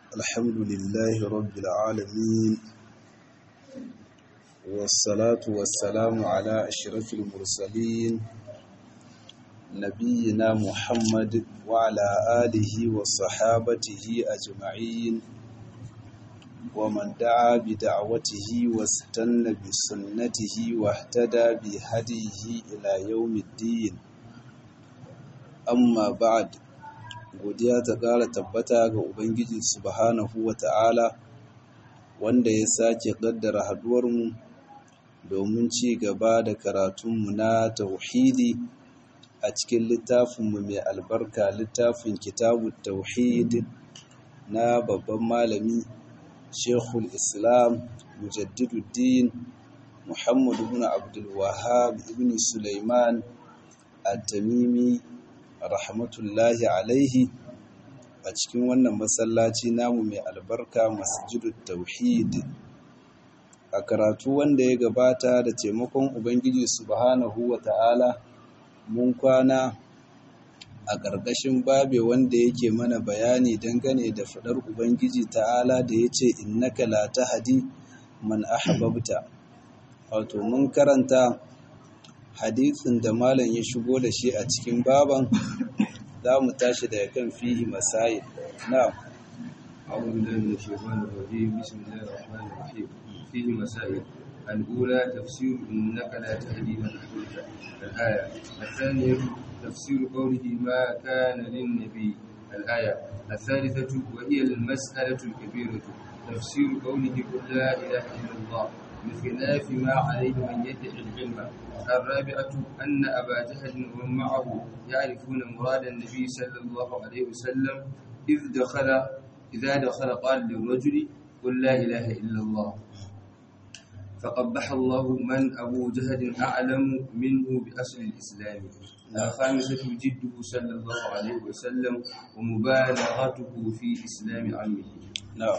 الحمد لله رب العالمين والصلاة والسلام على أشرف المرسلين نبينا محمد وعلى آله وصحابته أجمعين ومن دعا بدعوته واستنى بسنته واهتدى بهديه إلى يوم الدين amma ba'ad godiya ta ƙara tabbata ga ubangiji subhanahu wata'ala wanda ya sake ƙaddara haduwarmu domin ci gaba da karatunmu na tauhidi a cikin littafinmu mai albarka littafin kitabu tauhid na babban malami shekul islam mujaddiduddin muhammadu ibn abdul wahab ibn sulaiman at-tamimi rahmatullahi alaihi a cikin wannan masallaci namu mai albarka masjidut tauhid a karatu wanda ya gabata da taimakon ubangiji subhanahu wa ta'ala mun kwana a ƙarƙashin babe wanda yake mana bayani dangane da faɗar ubangiji ta'ala da ya ce innaka la tahdi man ahbabta wato mun karanta hadisin da malam ya shigo da shi a cikin baban za mu tashi daga kan fihi masail na أعوذ بالله من الشيطان الرجيم بسم الله الرحمن الرحيم فيه مسائل الأولى تفسير إنك لا تهدي من أحببت الآية الثانية تفسير قوله ما كان للنبي الآية الثالثة وهي المسألة الكبيرة تفسير قوله قل لا إله إلا الله بخلاف ما عليه من يدعي العلم الرابعة أن أبا جهل ومن معه يعرفون مراد النبي صلى الله عليه وسلم إذ دخل إذا دخل قال للرجل قل لا إله إلا الله فقبح الله من أبو جهل أعلم منه بأصل الإسلام الخامسة جده صلى الله عليه وسلم ومبالغته في إسلام عمه نعم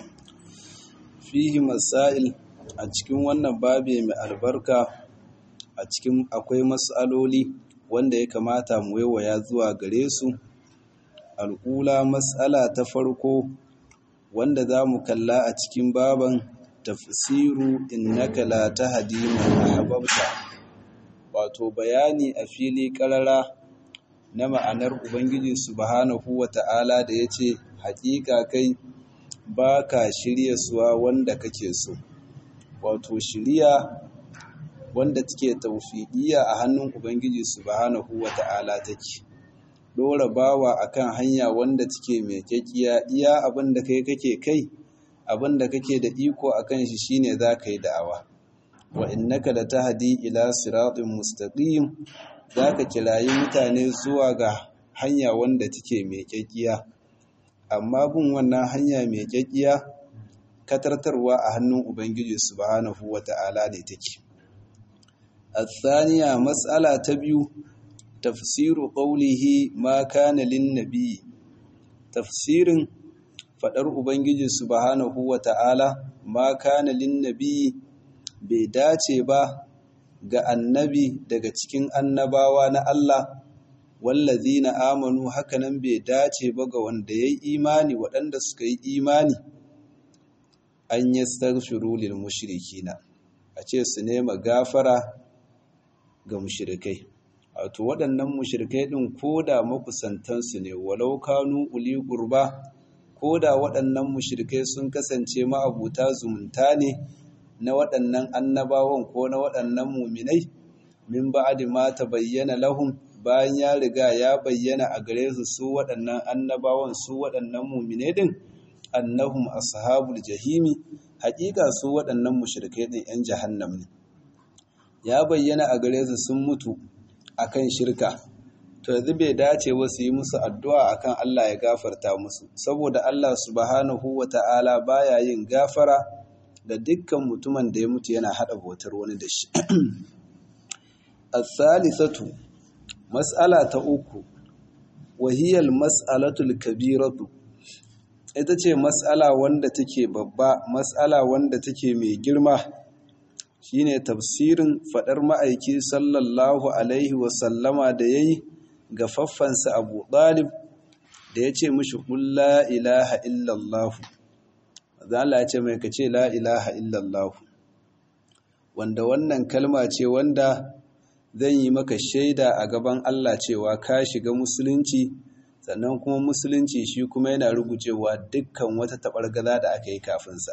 فيه مسائل a cikin wannan babi mai albarka a cikin akwai matsaloli wanda ya kamata mu waiwaya zuwa gare su al'ula matsala ta farko wanda za mu kalla a cikin baban tafsiru innaka la tahdi man ahbabta wato bayani a fili karara na ma'anar ubangiji subhanahu wata'ala da yace hakika kai baka shirye suwa wanda kake so wato shiriya wanda take taufiƙiya a hannun Ubangiji subhanahu wata'ala take dora bawa akan hanya wanda take mai kyakiya iya abin da kai kake kai abin da kake da iko akan shi shine zaka yi da'awa wa innaka latahdi ila siratin mustaqim zaka kirayi mutane zuwa ga hanya wanda take mai kyakiya amma bin wannan hanya mai kyakiya katartarwa a hannun Ubangiji subhanahu wa ta'ala ne take. Athaniya matsala ta biyu, tafsiru ƙaulihi ma kana lin nabi. Tafsirin faɗar Ubangiji subhanahu wa ta'ala ma kana lin nabi bai dace ba ga annabi daga cikin annabawa na Allah, wallazi na amanu hakanan bai dace ba ga wanda ya yi imani waɗanda suka yi imani. an yi staghfiru lil mushrikina a ce su nema gafara ga mushrikai wato waɗannan mushrikai ɗin koda makusantansu ne walau kanu uli gurba koda waɗannan mushrikai sun kasance ma'abuta zumunta ne na waɗannan annabawan ko na waɗannan muminai min ba'di ma bayyana lahum bayan ya riga ya bayyana a gare su su waɗannan annabawan su waɗannan muminai din annahum ashabul jahimi haƙiƙa su waɗannan mushrikai ɗin 'yan jahannam ne ya bayyana a gare su sun mutu akan shirka to yanzu bai dace ba su yi musu addu'a akan Allah ya gafarta musu saboda Allah subhanahu wata'ala baya yin gafara da dukkan mutumin da ya mutu yana haɗa bautar wani da shi as-salisatu mas'ala ta uku wahiyal mas'alatul kabiratu ita ce matsala wanda take babba matsala wanda take mai girma shine tafsirin fadar ma'aiki sallallahu alaihi wasallama da yayi ga faffansa Abu Talib da ya ce mishi la ilaha illallah zan Allah ya ce mai ka ce la ilaha illallah wanda wannan kalma ce wanda zan yi maka shaida a gaban Allah cewa ka shiga musulunci sannan kuma musulunci shi kuma yana rugujewa dukkan wata taɓargaza da aka yi kafinsa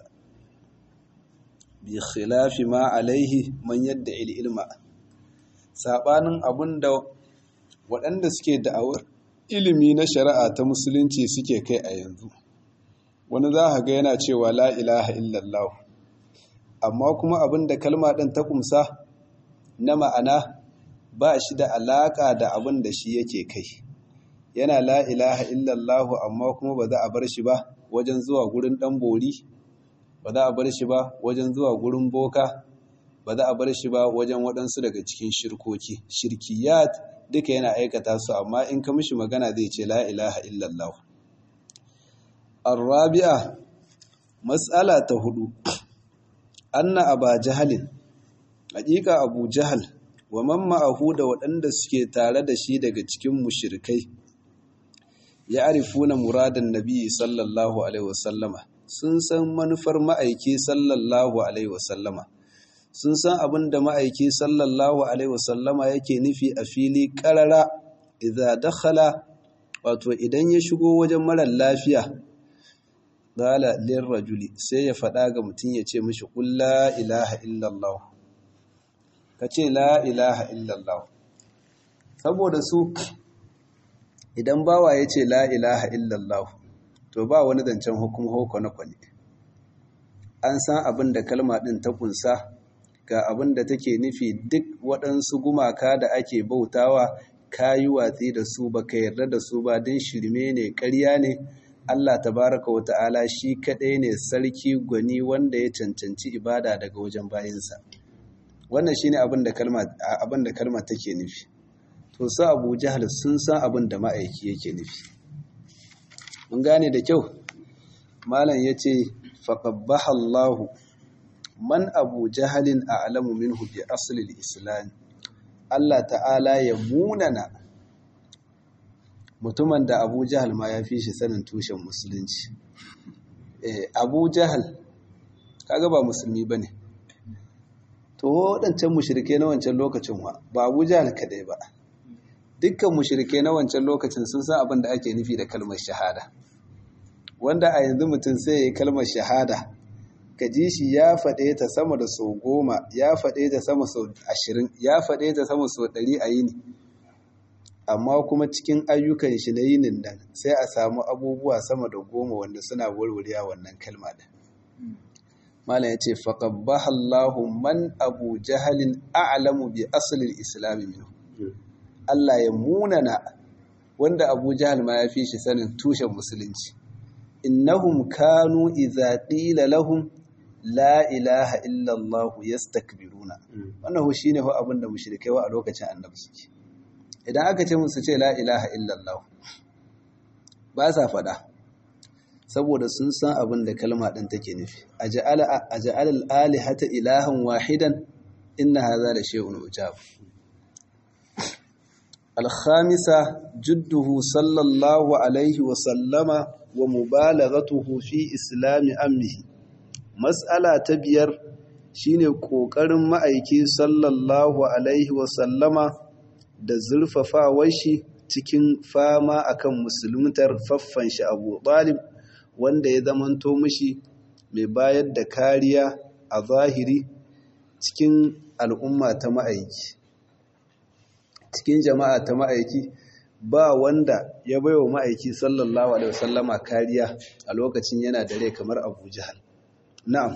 bi khilafi ma alaihi man yadda ilma saɓanin abin da waɗanda suke da'awar ilimi na shari'a ta musulunci suke kai a yanzu wani za ga yana cewa la ilaha illallah amma kuma abin da kalma ɗin ta kumsa na ma'ana ba shi da alaƙa da abin da shi yake kai yana la ilaha illallah amma kuma ba za a bar shi ba wajen zuwa gurin ɗan bori ba za a bar shi ba wajen zuwa gurin boka ba za a bar shi ba wajen waɗansu daga cikin shirkoki shirkiyat duka yana aikata su amma in ka mishi magana zai ce la ilaha illallah arabi'a mas'ala ta hudu anna aba jahalin hakika abu jahal wa man ma'ahu da waɗanda suke tare da shi daga cikin mushrikai ya arifuna muradan nabi sallallahu alaihi wasallama sun san manufar ma'aiki sallallahu alaihi wasallama sun san abin da ma'aiki sallallahu alaihi wasallama yake nufi a fili ƙarara idza dakhala wato idan ya shigo wajen marar lafiya qala lirrajuli sai ya faɗa ga mutum ya ce mishi qul la ilaha illallah kace la ilaha illallah saboda su idan bawa ya ce la ilaha illallah to ba wani zancen hukum hoko na kwani an san abin da kalma ɗin ta kunsa ga abin da take nufi duk waɗansu gumaka da ake bautawa ka yi watsi da su ba ka yarda da su ba don shirme ne ƙarya ne Allah tabaraka wa ta'ala shi kaɗai ne sarki gwani wanda ya cancanci ibada daga wajen bayinsa wannan shine abin da kalma abin da kalma take nufi to su Abu Jahal sun san abin da ma'aiki yake nufi mun gane da kyau malam yace faqabbaha Allahu man abu jahalin a alamu minhu bi asalin islam Allah ta'ala ya munana mutumin da abu jahal ma ya fi shi sanin tushen musulunci abu jahal kaga ba musulmi ba ne to waɗancan mushirke na wancan lokacin wa ba abu jahal kadai ba dukkan mushirke na wancan lokacin sun san abin da ake nufi da kalmar shahada wanda a yanzu mutum sai ya yi kalmar shahada ka ji shi ya faɗe ta sama da sau goma ya faɗe ta sama sau ashirin ya faɗe ta sama sau ɗari a yini amma kuma cikin ayyukan shi na yinin nan sai a samu abubuwa sama da goma wanda suna warware wannan kalma da malam ya ce faƙabbaha Allahu man abu jahalin a'lamu bi asalin islami minhu Allah ya munana wanda abu jahal ma ya fi shi sanin tushen musulunci innahum kanu idza qila lahum la ilaha illallah yastakbiruna wannan shi ne abin da mushrikai wa a lokacin annabi suke idan aka ce musu ce la ilaha illallah ba sa fada saboda sun san abin da kalma din take nufi aj'ala aj'al al-alihata ilahan wahidan inna hadha la shay'un ujab al-khamisa judduhu sallallahu alaihi wa sallama wa mubalaghatuhu fi islami ammihi Matsala ta biyar shine ƙoƙarin ma'aiki sallallahu Alaihi wasallama da zurfafawar shi cikin fama akan musulmutar faffan shi abu ɗalib wanda ya zamanto mishi mai bayar da kariya a zahiri cikin al'umma ta ma'aiki cikin jama'a ta ma'aiki ba wanda ya baiwa ma'aiki sallallahu Alaihi wasallama kariya a lokacin yana da rai kamar abu jihar نعم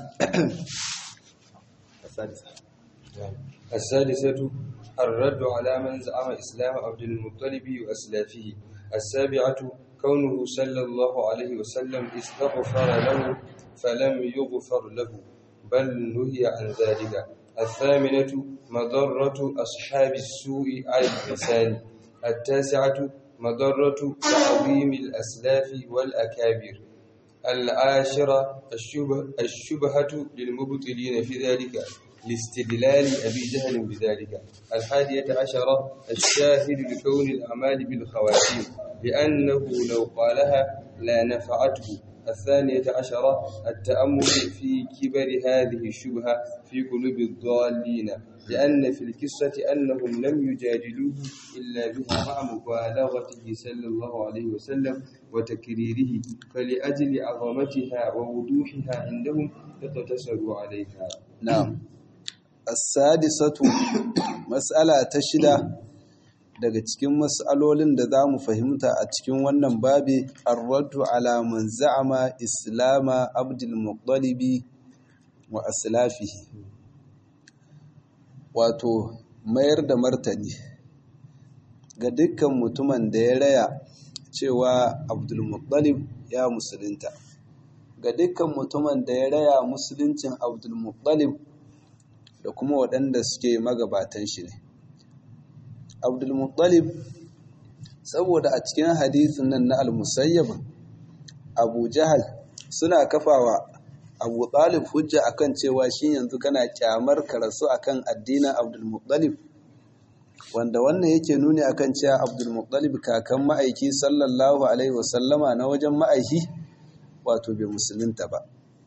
السادسة السادسة الرد على من زعم إسلام عبد المطلب وأسلافه السابعة كونه صلى الله عليه وسلم استغفر له فلم يغفر له بل نهي عن ذلك الثامنة مضرة أصحاب السوء على اللسان التاسعة مضرة تعظيم الأسلاف والأكابر العاشرة الشبه الشبهة للمبطلين في ذلك لاستدلال أبي جهل بذلك الحادية عشرة الشاهد لكون الأعمال بالخواتيم لأنه لو قالها لا نفعته الثانية عشرة التأمل في كبر هذه الشبهة في قلوب الضالين لأن في القصة أنهم لم يجادلوه إلا بها مع مبالغته صلى الله عليه وسلم وتكريره فلأجل عظمتها ووضوحها عندهم اقتصروا عليها na'am as-sadisatu mas'ala ta shida daga cikin mas'alolin da za mu fahimta a cikin wannan babi ar-raddu ala man za'ama islama abdul muttalibi wa aslafihi wato mayar da martani ga dukkan mutumin da ya raya cewa abdul muttalib ya musulunta ga dukkan mutumin da ya raya musuluncin abdul muttalib da kuma waɗanda suke magabatan shi ne abdul muttalib saboda a cikin hadisin nan na al-musayyab abu jahal suna kafawa abu talib hujja akan cewa shi yanzu kana kyamar karasu akan addinin abdul muttalib wanda wannan yake nuni akan cewa abdul muttalib kakan ma'aiki sallallahu alaihi wasallama na wajen ma'aiki wato bai musulunta ba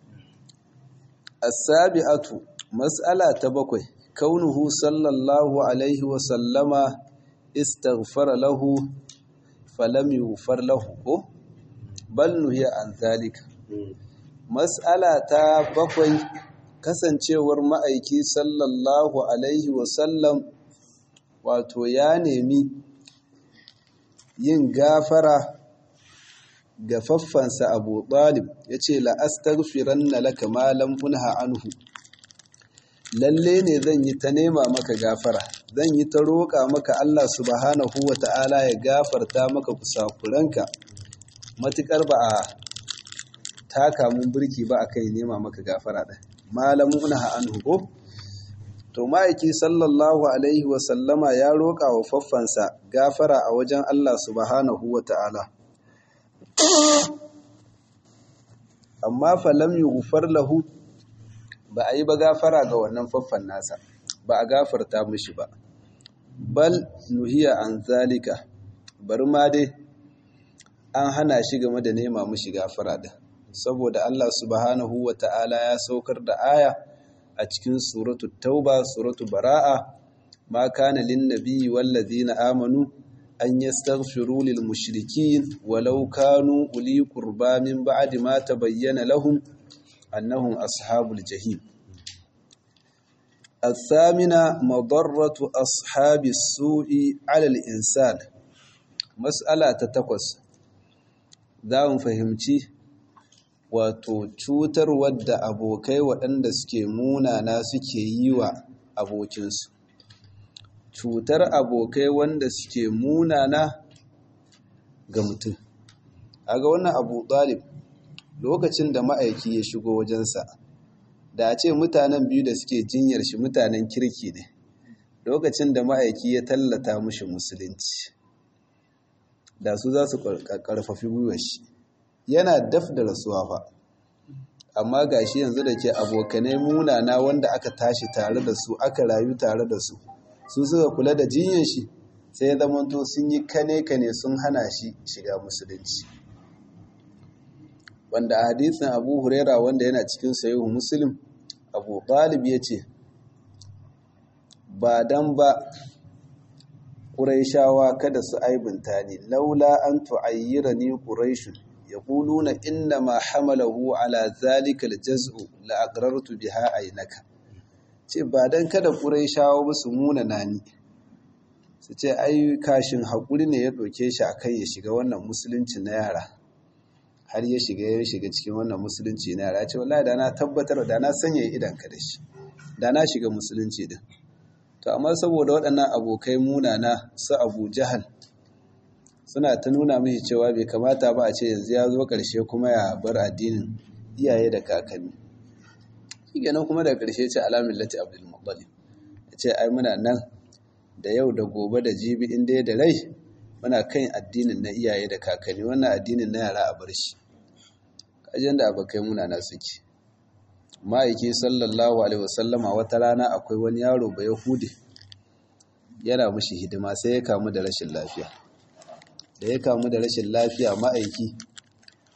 as-sabi'atu mas'ala ta bakwai kaunuhu sallallahu alaihi wasallama istaghfara lahu falam yughfar lahu ko bal nuhiya an zalika mas'ala ta bakwai kasancewar ma'aiki sallallahu alaihi wasallam wato ya nemi yin gafara ga faffansa abu ɗalib ya ce la'astaghfiran na laka malam unha anhu lalle ne zan yi ta nema maka gafara zan yi ta roƙa maka Allah subhanahu wa ta'ala ya gafarta maka kusakuranka matuƙar ba a taka mun birki ba a kai nema maka gafara ɗin malam unha anhu ko to ma'aiki sallallahu alaihi wasallama ya roƙa wa faffansa gafara a wajen Allah subhanahu wa ta'ala amma falam yi gufar lahu ba a yi ba gafara ga wannan faffan nasa ba a gafarta mishi ba bal nuhiya an zalika bari ma dai an hana shi game da nema mishi gafara din saboda Allah subhanahu wa ta'ala ya saukar da aya a cikin suratu tauba suratu bara'a ma kana lin nabiyyi wallazina amanu an yastaghfiru lil mushrikin walau kanu uli qurba min ba'di ma tabayyana lahum annahum ashabul jahim الثامنة مضرة أصحاب السوء على الإنسان مسألة تتقص ذا fahimci. wato cutar wadda abokai waɗanda suke munana suke yi wa abokinsu cutar abokai wanda suke munana ga mutum a ga wannan abu ɗalib lokacin da ma'aiki ya shigo wajensa da a ce mutanen biyu da suke jinyar shi mutanen kirki ne lokacin da ma'aiki ya tallata mushi musulunci da su za su ƙarfafi gwiwar shi yana daf da rasuwa fa amma gashi yanzu da ke abokanai munana wanda aka tashi tare da su aka rayu tare da su su suka kula da jinyar shi sai ya zamanto sun yi kane-kane sun hana shi shiga musulunci wanda a hadisin abu huraira wanda yana cikin sayihu muslim abu ɗalib ya ce ba dan ba ƙuraishawa kada su aibinta ni laula an tu'ayyira ni ƙuraishun يقولون إنما حمله على ذلك الجزء لأقررت بها عينك ce ba dan kada Qurayshawa ba su muna nani su ce ai kashin hakuri ne ya doke shi akai ya shiga wannan musulunci na yara har ya shiga ya shiga cikin wannan musulunci na yara ce wallahi da na tabbatar da na sanya idan ka da shi da na shiga musulunci din to amma saboda waɗannan abokai munana su Abu Jahal suna ta nuna mishi cewa bai kamata ba a ce yanzu ya zo ƙarshe kuma ya bar addinin iyaye da kakanni shi kenan kuma da ƙarshe ce alamin lati abdul muttalib ya ce ai muna nan da yau da gobe da jibi in dai da rai muna kan addinin na iyaye da kakanni wannan addinin na yara a bar shi kajin da abokai muna na suke ma'aiki sallallahu alaihi wasallama wata rana akwai wani yaro ba yahudi yana mushi hidima sai ya kamu da rashin lafiya da ya kamu da rashin lafiya ma'aiki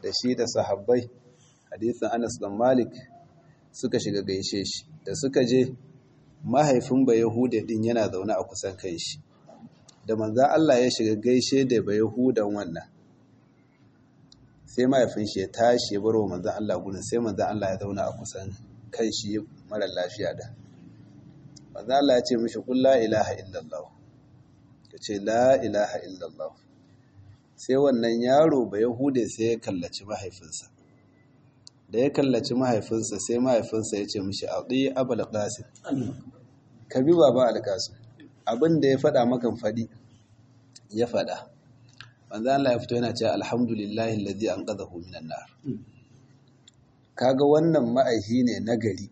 da shi da sahabbai hadisin Anas dan Malik suka shiga gaishe shi da suka je mahaifin ba Yahuda din yana zaune a kusan kai shi da manzan Allah ya shiga gaishe da ba Yahudan wannan sai mahaifin shi ya tashi ya baro manzan Allah gudun sai manzan Allah ya zauna a kusan kan shi mara lafiya da manzan Allah ya ce mishi kun la ilaha illallah ya ce la ilaha illallah sai wannan yaro ba Yahude sai ya kallaci mahaifinsa da ya kallaci mahaifinsa sai mahaifinsa ya ce mishi a ɗi abul qasim ka bi baba alƙasim abin da ya faɗa makan faɗi ya faɗa manzo Allah ya fito yana cewa alhamdulillahi allazi anqadhahu minan nar kaga wannan ma'aihi ne na gari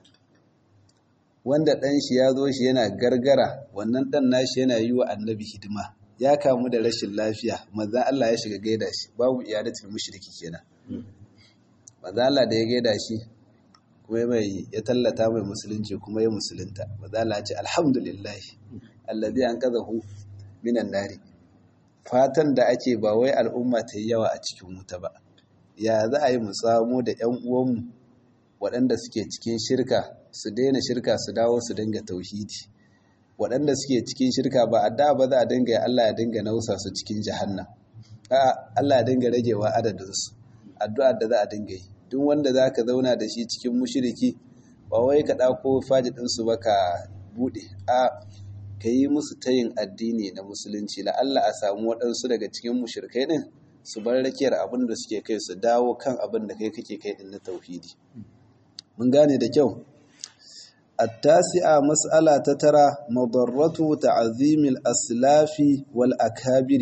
wanda dan shi ya zo shi yana gargara wannan dan nashi yana yi wa annabi hidima ya kamu da rashin lafiya manzo Allah ya shiga gaida shi babu iyadatul mushriki kenan manzo Allah da ya gaida shi kuma mai ya tallata mai musulunci kuma ya musulunta manzo Allah ya ce alhamdulillah allazi anqadhahu minan nari fatan da ake ba wai al'umma ta yi yawa a cikin wuta ba ya za a yi mu samu da 'yan uwanmu waɗanda suke cikin shirka su daina shirka su dawo su dinga tauhidi waɗanda suke cikin shirka ba a da ba za a dinga ya Allah ya dinga nausa su cikin jahannan a Allah ya dinga ragewa adadinsu addu'a da za a dinga yi duk wanda za ka zauna da shi cikin mushiriki ba wai ka ɗauko fajidinsu ba ka buɗe a ka yi musu tayin addini na musulunci la'alla a samu waɗansu daga cikin mushirkai ɗin su bar rakiyar abin da suke kai su dawo kan abin da kai kake kai ɗin na tauhidi mun gane da kyau التاسعة مسألة تترى مضرة تعظيم الأسلاف والأكابر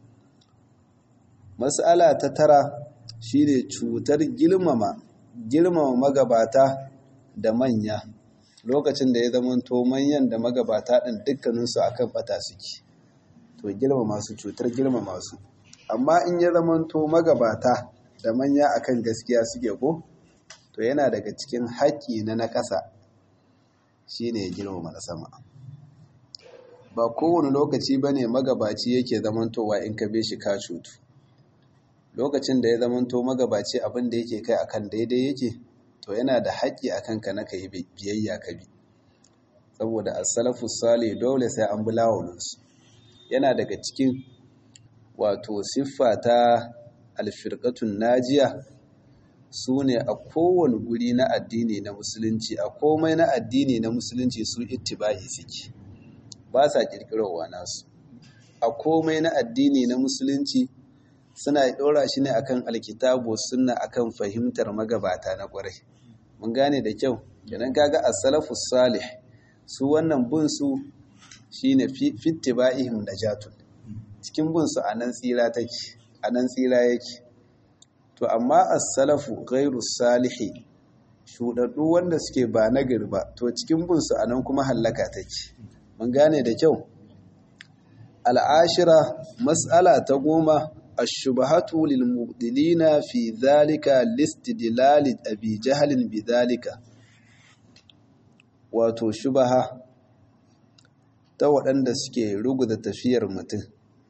مسألة تترى shine cutar girmama girmama magabata da manya lokacin da ya zamanto manyan da magabata ɗin dukkaninsu a kan ɓata suke to girmama su cutar girmama su amma in ya zamanto magabata da manya akan gaskiya suke ko to yana daga cikin haƙƙi na na ƙasa shine ya girmama na sama ba kowane lokaci ba ne magabaci yake zamantowa in ka be shi ka cutu lokacin da ya zamanto magabaci abin da yake kai akan daidai yake to yana da haƙƙi a kanka na ka yi biyayya ka bi saboda as-salafu salih dole sai an bi lawalinsu yana daga cikin wato siffa ta alfirqatun najiya su ne a kowane guri na addini na musulunci a komai na addini na musulunci su ittiba'i suke ba sa kirkirowa nasu a komai na addini na musulunci suna ɗora shi ne akan alkitabu suna akan fahimtar magabata na ƙwarai mun gane da kyau idan kaga as-salafus salih su wannan bin su shine fittiba'ihim najatun cikin bin su anan tsira take anan tsira yake to amma as-salafu ghairu salihi shudaddu wanda suke ba nagari ba to cikin bin su anan kuma hallaka take mun gane da kyau al'ashira mas'ala ta goma الشبهة للمبدلين في ذلك لاستدلال أبي جهل بذلك wato shubaha ta waɗanda suke ruguza tafiyar mutum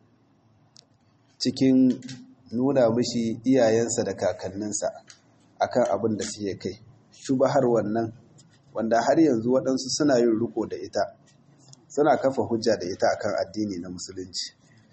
cikin nuna mishi iyayensa da kakanninsa akan abin da suke kai shubahar wannan wanda har yanzu waɗansu suna yin riko da ita suna kafa hujja da ita akan addini na musulunci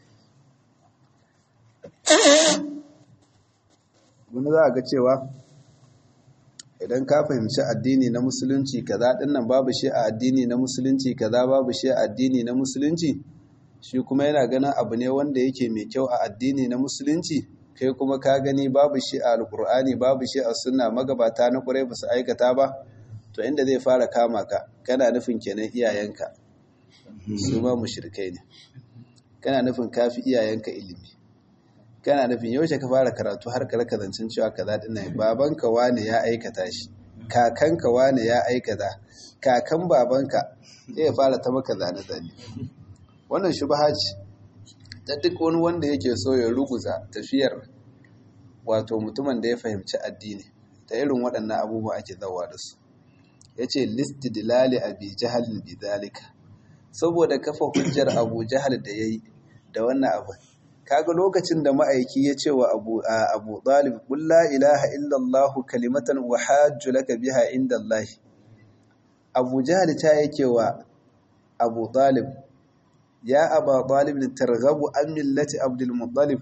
wani za a ga cewa idan ka fahimci addini na musulunci kaza dinnan babu shi a addini na musulunci kaza babu shi a addini na musulunci shi kuma yana ganin abu ne wanda yake mai kyau a addini na musulunci kai kuma ka gani babu shi a alkur'ani babu shi a sunna magabata na kurai ba su aikata ba to inda zai fara kama ka kana nufin kenan iyayenka su ma mushrikai ne kana nufin kafi iyayenka ilimi kana nufin yaushe ka fara karatu har ka raka zancen cewa kaza din nan babanka wane ya aikata shi kakanka wane ya aikata kakan babanka zai fara ta maka zane zane wannan shubha ce ta duk wani wanda yake so ya ruguza tafiyar wato mutumin da ya fahimci addini ta irin waɗannan abubuwa ake zawa da su yace listidlali abi jahalin bidalika saboda kafa hujjar abu jahal da yayi da wannan abu kaga lokacin da ma'aiki ya ce wa abu abu talib qul la ilaha illa allah kalimatan wa hajju laka biha inda allah abu jahl ta yake wa abu talib ya aba talib targhabu an millati abdul muttalib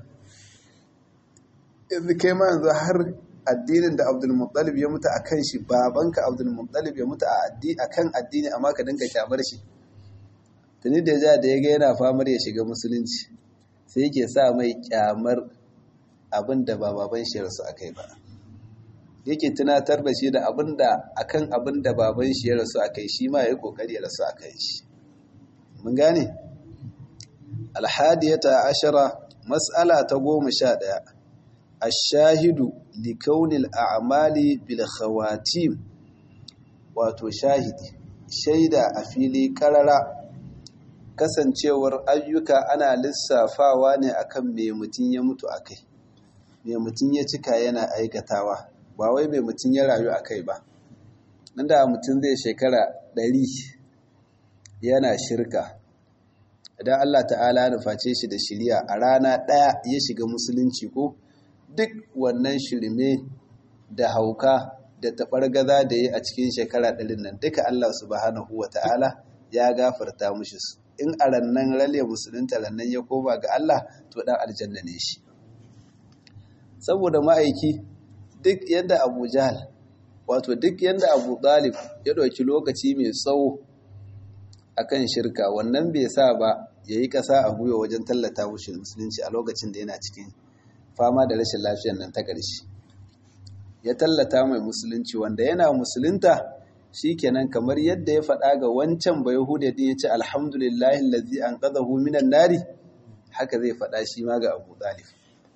yanzu kai ma yanzu har addinin da abdul muttalib ya mutu akan shi babanka abdul muttalib ya mutu a addini akan addini amma ka dinka kyamar shi tuni da ja da ya ga yana famar ya shiga musulunci sai yake sa mai kyamar abin da ba baban shi rasu akai ba yake tunatar da shi da abin da akan abin da baban shi ya rasu akai shi ma yayi kokari ya rasu akai shi mun gane alhadiyata ashara mas'ala ta goma sha ɗaya ashahidu likaunil a'mali bil khawatim wato shahidi shaida a fili karara kasancewar ayyuka ana lissafawa ne akan me mutum ya mutu akai me mutum ya cika yana aikatawa ba wai me mutum ya rayu akai ba nan da mutum zai shekara ɗari yana shirka idan Allah ta'ala nuface shi da shiriya a rana ɗaya ya shiga musulunci ko duk wannan shirme da hauka da taɓargaza da ya a cikin shekara ɗarin nan duka Allah subhanahu wa ta'ala ya gafarta mushi su in a rannan rale musulunta rannan ya koma ga Allah to ɗan aljanna ne shi saboda ma'aiki duk yadda abu jahal wato duk yadda abu ɗalib ya ɗauki lokaci mai tsawo akan shirka wannan bai sa ba ya yi ƙasa a gwiwa wajen tallata mushi musulunci a lokacin da yana cikin fama da rashin lafiyar nan ta ƙarshe ya tallata mai musulunci wanda yana musulunta shi kenan kamar yadda ya faɗa ga wancan bai hude din ya ce alhamdulillahi lazi an ƙazahu minan nari haka zai faɗa shi ma ga abu ɗalif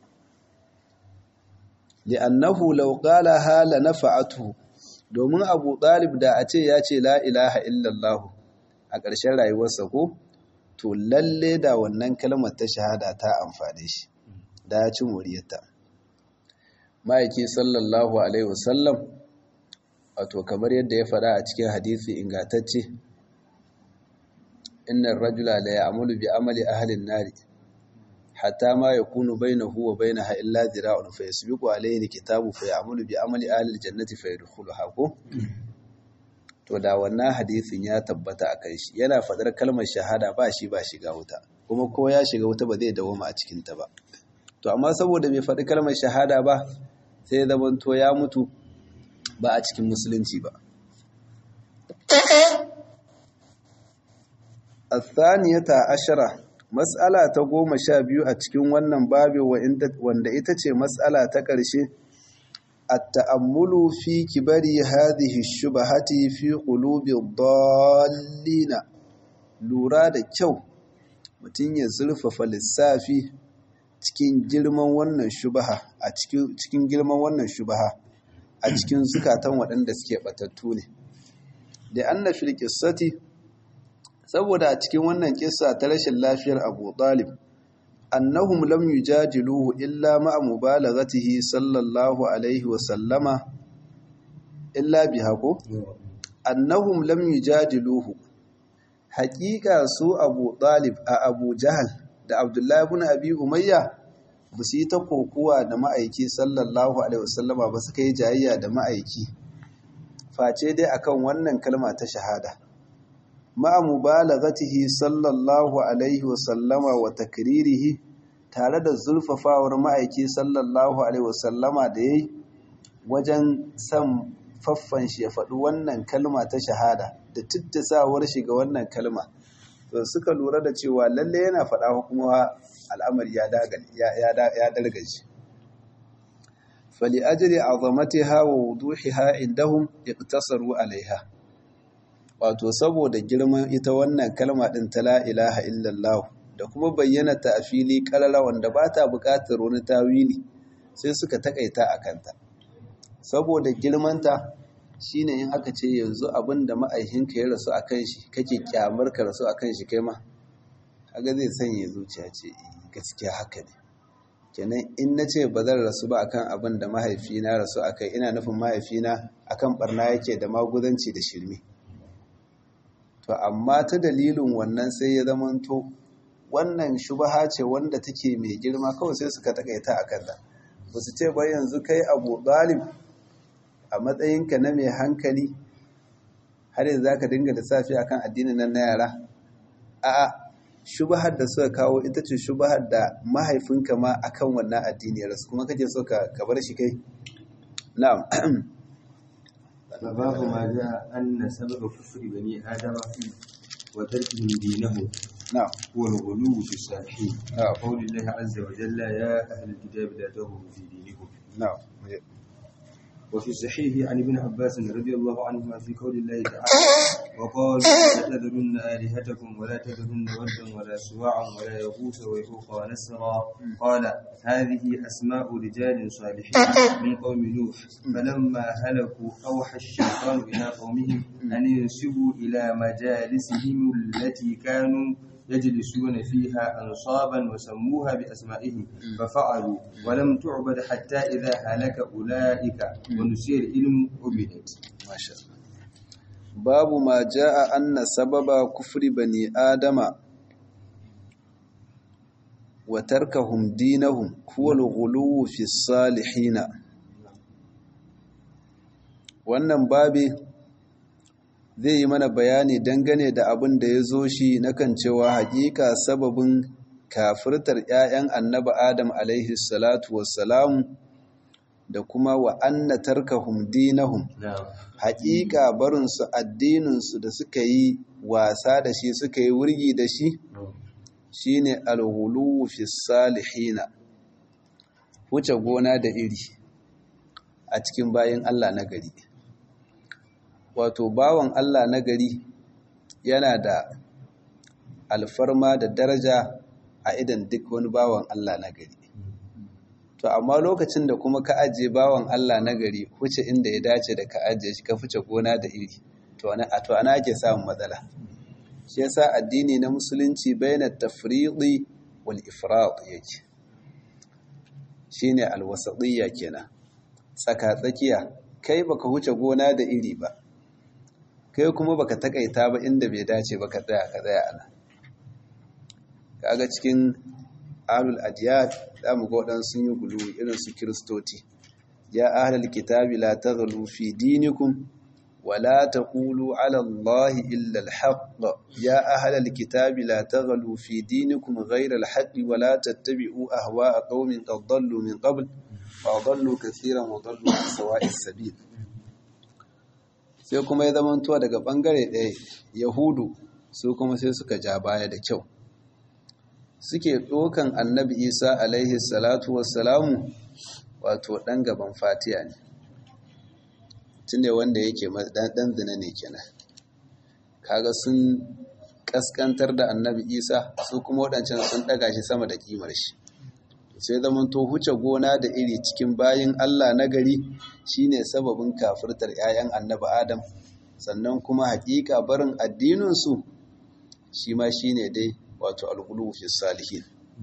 li'annahu law qalaha la nafa'atuhu domin abu ɗalib da a ce ya ce la ilaha illallah a ƙarshen rayuwarsa ko to lalle da wannan kalmar ta shahada ta amfane shi da ya ci moriyarta ma'aiki sallallahu alaihi wasallam wato kamar yadda ya faɗa a cikin hadisi ingantacce innar rajula la ya'malu bi amali ahli an-nari hatta ma yakunu bainahu wa bainaha illa dhira'un fa yasbiqu alayhi kitabu fa ya'malu bi amali ahli al-jannati fa yadkhuluha ko to da wannan hadisin ya tabbata a kai shi yana faɗar kalmar shahada ba shi ba shiga wuta kuma ko ya shiga wuta ba zai dawoma a cikinta ba to amma saboda bai faɗi kalmar shahada ba sai zaman to ya mutu ba a cikin musulunci ba athaniyata ashara mas'ala ta goma sha biyu a cikin wannan babi wanda ita ce mas'ala ta ƙarshe التأمل في كبر هذه الشبهة في قلوب الضالين lura da kyau mutum ya zurfafa lissafi cikin girman wannan shubaha a cikin girman wannan shubaha a cikin zukatan waɗanda suke batattu ne da anna fil qissati saboda a cikin wannan kissa ta rashin lafiyar Abu Talib annahum lam yujadiluhu illa ma'a mubalaghatihi sallallahu alaihi wa sallama illa biha ko annahum lam yujadiluhu haqiqa su Abu Talib a Abu Jahal da Abdullah ibn Abi Umayya ba su yi ta kokuwa da ma'aiki sallallahu alaihi wa sallama ba suka yi jayayya da ma'aiki face dai akan wannan kalma ta shahada ma'a mubalaghatihi sallallahu alaihi wasallama wa takririhi tare da zulfafawar ma'aiki sallallahu alaihi wasallama da yayi wajen san faffan shi ya faɗi wannan kalma ta shahada da tuttasawar shi ga wannan kalma to suka lura da cewa lalle yana faɗa kuma al'amari ya ya dalgaji fali ajri azamatiha wa wuduhiha indahum iqtasaru alaiha wato saboda girman ita wannan kalma ɗin ta la ilaha illallah da kuma bayyana ta a fili ƙarara wanda ba ta buƙatar wani tawili sai suka takaita a kanta saboda girmanta shine in aka ce yanzu abin da ma'aikinka ya rasu a kan shi kake kyamar ka rasu a kan shi kai ma kaga zai sanya zuciya ce gaskiya haka ne kenan in na ce ba zan rasu ba akan abin da mahaifina rasu a kai ina nufin mahaifina akan barna yake da maguzanci da shirme to amma ta dalilin wannan sai ya zamanto wannan shubaha ce wanda take mai girma kawai sai suka takaita a kanta ba su ce ba yanzu kai abu ɗalib a matsayinka na mai hankali har yanzu za ka dinga lissafi a kan addinin nan na yara a shubahar da suka kawo ita ce shubahar da mahaifinka ma a kan wannan addini ya rasu kuma kake so ka bar shi kai na'am فباب ما جاء أن سبب كفر بني آدم وتركهم دينهم na'am هو الغلو في الصالحين نعم. قول الله عز وجل يا أهل الكتاب لا تغلوا في دينكم na'am وفي الصحيح عن ابن عباس رضي الله عنهما في قول الله تعالى وقال لا تذرن آلهتكم ولا تذرن ودا ولا سواعا ولا يغوث ويعوق ونسرا قال هذه أسماء رجال صالحين من قوم نوح فلما هلكوا أوحى الشيطان إلى قومهم أن ينسبوا إلى مجالسهم التي كانوا يجلسون فيها أنصابا وسموها بأسمائهم ففعلوا ولم تعبد حتى إذا هلك أولئك ونسي العلم عبدت Masha Allah. Babu ma ja'a anna sababa kufri bani Adama wa tarkahum dinahum huwa al-ghuluw fi salihina. Wannan babi zai yi mana bayani dangane da abin da ya zo shi na kan cewa hakika sababin kafirtar ‘ya'yan annaba Adam alaihi salatu wassalamu da kuma wa anna tarkahum dinahum نعم haƙiƙa barinsu addininsu da suka yi wasa da shi suka yi wurgi da shi shine alghulu fi salihina wuce gona da iri a cikin bayan Allah na gari wato bawan Allah na gari yana da alfarma da daraja a idan duk wani bawan Allah na gari to amma lokacin da kuma ka ajiye bawan Allah na gari huce inda ya dace da ka ajiye shi ka fice gona da iri to ana a to ana ake samun matsala shi yasa addini na musulunci bainat tafriqi wal ifrat yake shine alwasatiyya kenan tsaka tsakiya kai baka huce gona da iri ba kai kuma baka takaita ba inda bai dace ba ka tsaya ka tsaya ana kaga cikin ahlul adiyat za mu ga waɗansu sun yi gulu irin su kiristoti ya ahlul kitabi la taghlu fi dinikum wa la taqulu ala allahi illa alhaq ya ahlul kitabi la taghlu fi dinikum ghayra alhaq wa la tattabi'u ahwa'a qaumin qad dallu min qabl fa dallu kaseeran wa dallu an sawa'is sabil sai kuma ya zamanto daga bangare ɗaya yahudu su kuma sai suka ja baya da kyau suke ɗokan annabi isa alaihi salatu wassalamu wato ɗan gaban fatiya ne tunda wanda yake ɗan zina ne kenan kaga sun ƙasƙantar da annabi isa su kuma waɗancan sun ɗaga shi sama da ƙimar shi sai zaman to huce gona da iri cikin bayin allah na gari shine sababin kafirtar 'ya'yan annabi adam sannan kuma haƙiƙa barin addininsu shi ma shine dai wato alghulu fi salihin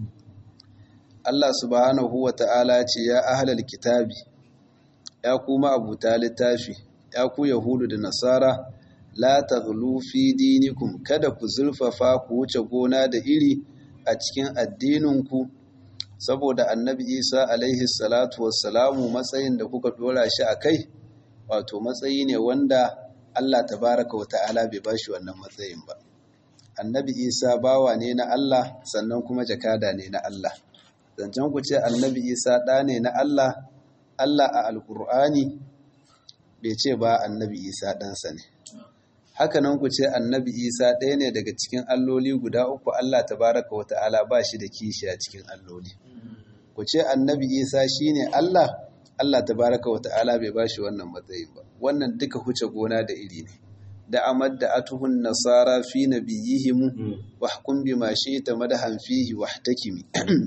Allah subhanahu wa ta'ala ce ya ahlal kitabi ya kuma abuta littafi ya ku yahudu da nasara la taghlu fi dinikum kada ku zulfafa ku wuce gona da iri a cikin addininku saboda annabi Isa alaihi salatu wassalamu matsayin da kuka dora shi a kai wato matsayi ne wanda Allah tabaraka wa ta'ala bai bashi wannan matsayin ba annabi isa bawa ne na Allah sannan kuma jakada ne na Allah zancen ku ce annabi isa ɗa ne na Allah Allah a alkur'ani bai ce ba annabi isa ɗansa ne hakanan ku ce annabi isa ɗaya ne daga cikin alloli guda uku Allah tabaraka wa ta'ala ba shi da kishi a cikin alloli ku ce annabi isa shine Allah Allah tabaraka wa ta'ala bai ba shi wannan matsayin ba wannan duka huce gona da iri ne da amad da atuhun nasara fi nabiyihim wa hukum bima shi'ta madahan fihi wahtakimi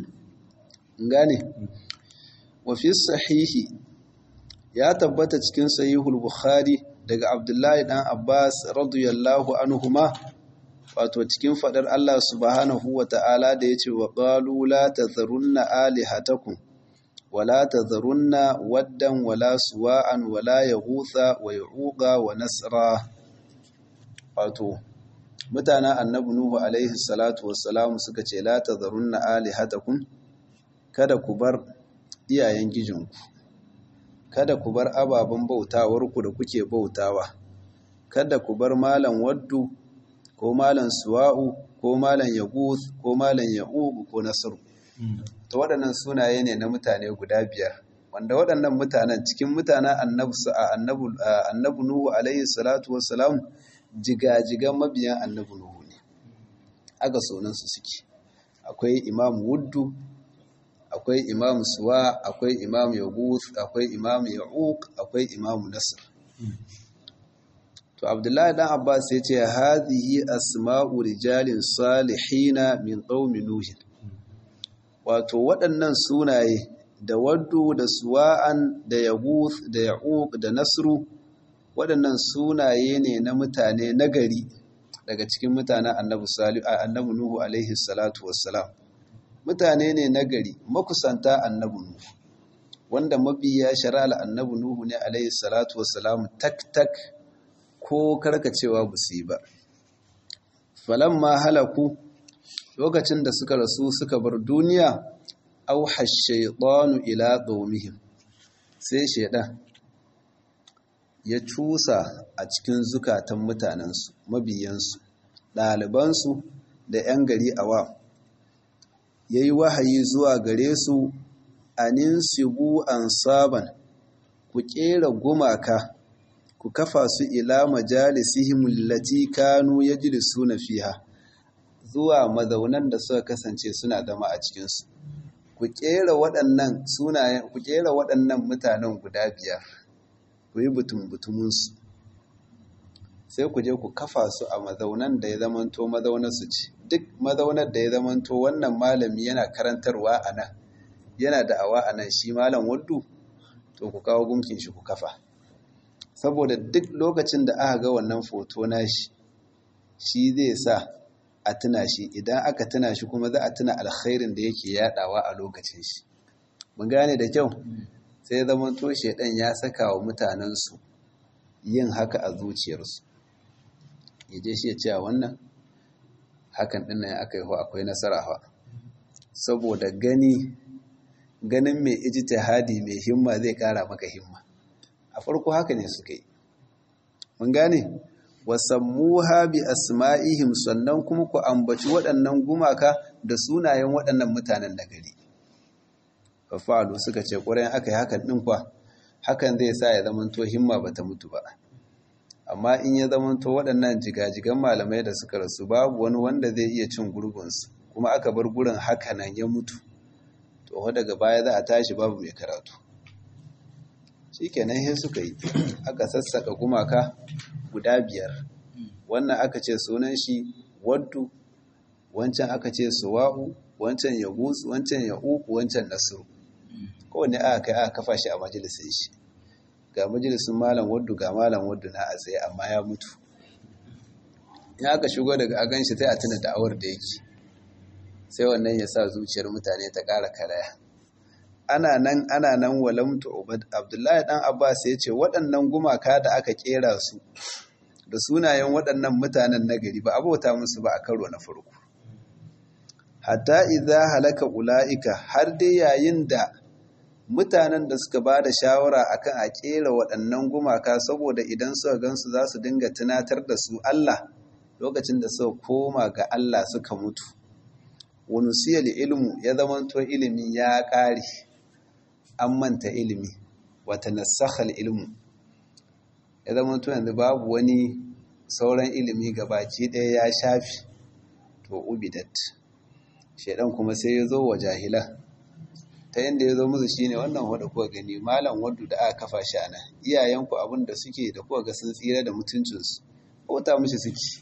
ngane wa fi sahihi ya tabbata cikin sahihul bukhari daga abdullahi dan abbas radiyallahu anhuma wato cikin fadar Allah subhanahu wa ta'ala da yace wa qalu la tadharunna alihatakum ولا تذرن ودا ولا سواعا ولا يغوث ويعوق ونسرا wato mutanen annabi nuhu alaihi salatu wassalam suka ce la tadharunna alihatakum kada ku bar iyayen gijinku kada ku bar ababen bautawarku da kuke bautawa kada ku bar malam waddu ko malam suwa'u ko malam yaguth ko malam ya'uq ko nasru to waɗannan sunaye ne na mutane guda biyar wanda waɗannan mutanen cikin mutanen annabi nuhu alaihi salatu wassalam jigajigan mabiyan annabi nuhu ne aga sunansu suke akwai imam wuddu akwai imam suwa akwai imam yaguth akwai imam ya'uq akwai imam nasr to abdullahi dan abbas ya ce hadhihi asma'u rijalin salihina min qaumi nuh wato waɗannan sunaye da waddu da suwa'an da yaguth da ya'uq da nasru waɗannan sunaye ne na mutane nagari daga cikin mutanen annabi salihu annabi nuhu alaihi salatu wassalam mutane ne nagari makusanta annabi nuhu wanda mabiya shari'ar annabi nuhu ne alaihi salatu wassalam tak tak ko karkacewa ba su yi ba falamma halaku lokacin da suka rasu suka bar duniya auha shaitanu ila qaumihim sai shaidan ya cusa a cikin zukatan mutanensu mabiyansu ɗalibansu da 'yan gari awa ya yi wahayi zuwa gare su anin sibu an saban ku ƙera gumaka ku kafa su ila majalisihim lati kanu yajlisuna fiha zuwa mazaunan da suka kasance suna zama a cikinsu ku kera waɗannan sunayen ku kera waɗannan mutanen guda biyar ku yi butum-butumunsu sai ku je ku kafa su a mazaunan da ya zamanto mazaunarsu ce duk mazaunar da ya zamanto wannan malami yana karantarwa a nan yana da'awa a nan shi malam waddu to ku kawo gunkin shi ku kafa saboda duk lokacin da aka ga wannan foto nashi shi zai sa a tuna shi idan aka tuna shi kuma za a tuna alkhairin da yake yadawa a lokacin shi mun gane da kyau sai zaman to shedan ya saka wa mutanensu yin haka a zuciyarsu yaje shi ya ce wannan hakan din nan aka yi ho akwai nasara fa saboda gani ganin mai ijtihadi mai himma zai kara maka himma a farko haka ne suka yi mun gane wasammuha bi asma'ihim sannan kuma ku ambaci waɗannan gumaka da sunayen waɗannan mutanen da gari fafalu suka ce ƙurayen aka yi hakan ɗin kwa hakan zai sa ya zamanto himma ba ta mutu ba amma in ya zamanto waɗannan jigajigan malamai da suka rasu babu wani wanda zai iya cin gurgunsu kuma aka bar gurin haka nan ya mutu to daga baya za a tashi babu mai karatu shi kenan sai suka yi aka sassaka gumaka guda biyar wannan aka ce sunan shi waddu wancan aka ce suwa'u wancan ya gutsu wancan ya uku wancan nasiru kowane aka kai aka kafa shi a majalisun shi ga majalisun malam waddu ga malam waddu na a tsaye amma ya mutu in aka shigo daga agan shi sai a tuna da'awar da yake sai wannan ya sa zuciyar mutane ta ƙara karaya ana nan ana nan walamtu ubad abdullahi dan abbas ya ce waɗannan gumaka da aka kera su da sunayen waɗannan mutanen nagari ba abota musu ba a karo na farko hatta idza halaka ulaika har dai yayin da mutanen da suka ba da shawara akan a kera waɗannan gumaka saboda idan suka gansu za su dinga tunatar da su Allah lokacin da suka koma ga Allah suka mutu wani siyar ilmu ya zamanto ilimi ya ƙare an manta ilimi wata nasakhal ilmu ya zamanto yanzu babu wani sauran ilimi baki ɗaya ya shafi to ubidat shaidan kuma sai ya zo wa jahila ta yadda ya zo musu shine wannan wadda kuka gani malam wadda da aka kafa shi ana iyayenku abin da suke da kuka ga sun tsira da mutuncinsu bauta mishi suke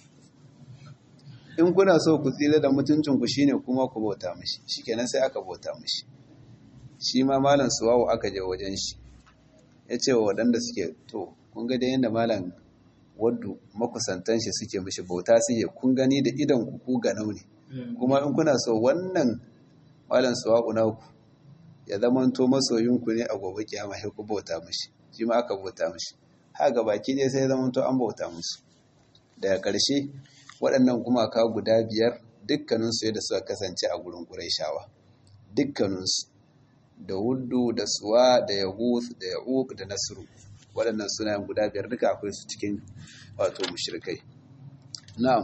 in kuna so ku tsira da mutuncinku shine kuma ku bauta mishi shikenan sai aka bauta mishi shi ma malam suwawu aka je wajen shi ya ce wa waɗanda suke to kun ga da yadda malam waddu makusantan shi suke mishi bauta suke kun gani da idan ku ku ganau ne kuma in kuna so wannan malam suwawu na ku ya zamanto masoyinku ne a gobe kiyama sai ku bauta mishi shi ma aka bauta mishi haka baki ne sai ya zamanto an bauta musu daga ƙarshe waɗannan gumaka guda biyar dukkaninsu yadda suka kasance a gurin ƙuraishawa dukkaninsu da wuddu da suwa da yahuth da ya'uq da nasru waɗannan sunayen guda biyar duka akwai su cikin wato mushrikai na'am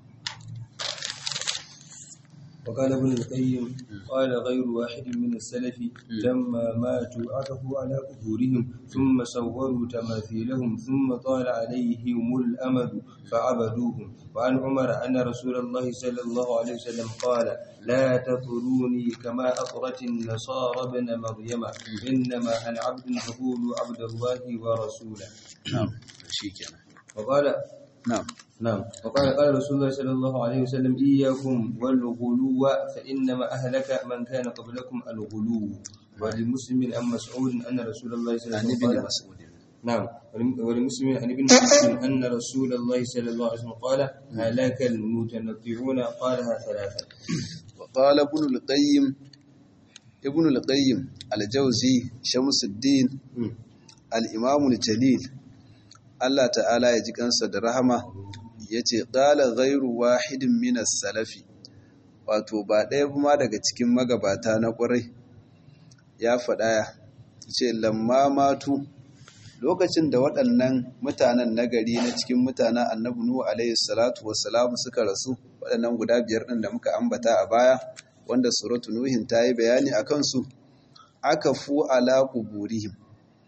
وقال ابن القيم قال غير واحد من السلف لما ماتوا عكفوا على قبورهم ثم صوروا تماثيلهم ثم طال عليهم الأمد فعبدوهم وعن عمر أن رسول الله صلى الله عليه وسلم قال لا تطروني كما أطرت النصارى ابن مريم إنما أنا عبد فقولوا عبد الله ورسوله na'am shikenan وقال na'am نعم وقال قال رسول الله صلى الله عليه وسلم إياكم والغلو فإنما أهلك من كان قبلكم الغلو ولمسلم عن مسعود أن رسول الله صلى الله an عليه ibn وسلم قال mas'ud نعم ولم- ولمسلم عن ابن مسعود أن رسول الله صلى الله عليه وسلم قال هلاك المتنطعون قالها ثلاثا وقال ابن القيم ابن القيم الجوزي شمس الدين الإمام الجليل Allah ta'ala ya ji kansa da rahama ya ce ƙala gairu wahidin minas salafi wato ba ɗaya ma daga cikin magabata na ƙwarai ya faɗa ya ce lamma matu lokacin da waɗannan mutanen nagari na cikin mutanen annabi nuhu alaihi salatu wassalamu suka rasu waɗannan guda biyar ɗin da muka ambata a baya wanda suratu nuhin ta yi bayani a kansu aka fu ala kuburihim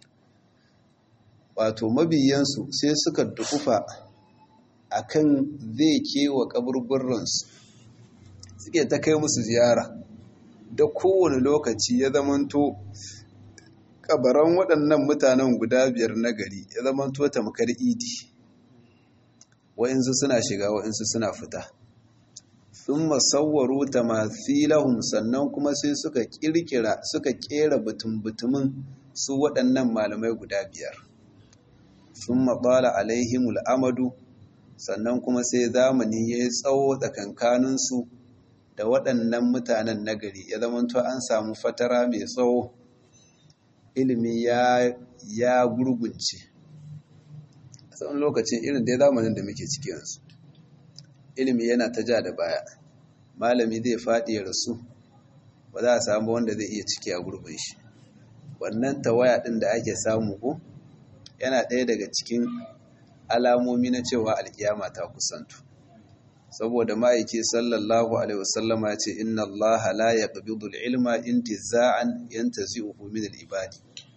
wato mabiyansu sai suka dukufa a kan zai kewa kaburburansu suke ta kai musu ziyara da kowane lokaci ya zamanto kabaran waɗannan mutanen guda biyar na gari ya zamanto tamkar idi wa'insu suna shiga wa'insu suna fita sun masawwaro tamathilahum sannan kuma sai suka kirkira suka kera butun-butumin su waɗannan malamai guda biyar sun maɓala alaihimul amadu sannan kuma sai zamani ya yi tsawo tsakankaninsu da waɗannan mutanen nagari ya zamanto an samu fatara mai tsawo ilimi ya, ya gurgunce a tsawon lokacin irin dai zamanin da muke ciki yanzu ilimi yana ta ja da baya malami zai faɗi ya rasu ba za a samu wanda zai iya ciki a gurbin shi wannan tawaya ɗin da ake samu ko yana ɗaya daga cikin alamomi na cewa alkiyama ta kusantu saboda ma'aiki sallallahu alaihi wasallama ya ce inna Allah la yaqbidu al-ilma intiza'an yantazi'uhu min al-ibadi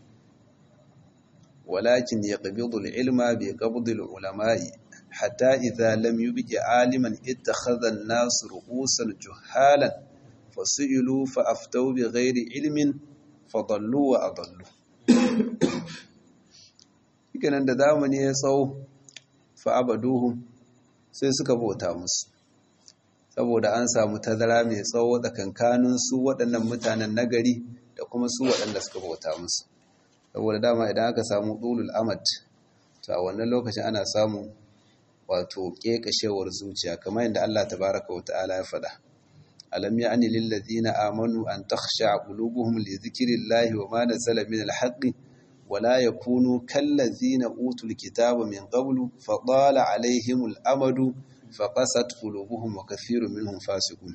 walakin yaqbidu al-ilma bi qabdi al-ulama'i hatta idha lam yubqi aliman ittakhadha an-nas ru'usan juhalan fasu'ilu fa aftaw bi ghairi ilmin fadallu wa adallu kenan da zamani ya tsawo fa'abaduhum sai suka bauta musu saboda an samu tazara mai tsawo tsakankanin su waɗannan mutanen nagari da kuma su waɗanda suka bauta musu saboda dama idan aka samu ɗulul amad to a wannan lokacin ana samun wato ƙeƙashewar zuciya kamar yadda Allah tabaraka wa ta'ala ya faɗa alam ya'ni lil ladina amanu an takhsha qulubuhum li dhikrillahi wa ma nazala min al-haqqi ولا يكونوا كالذين أوتوا الكتاب من قبل فضال عليهم الأمد فقست قلوبهم وكثير منهم فاسقون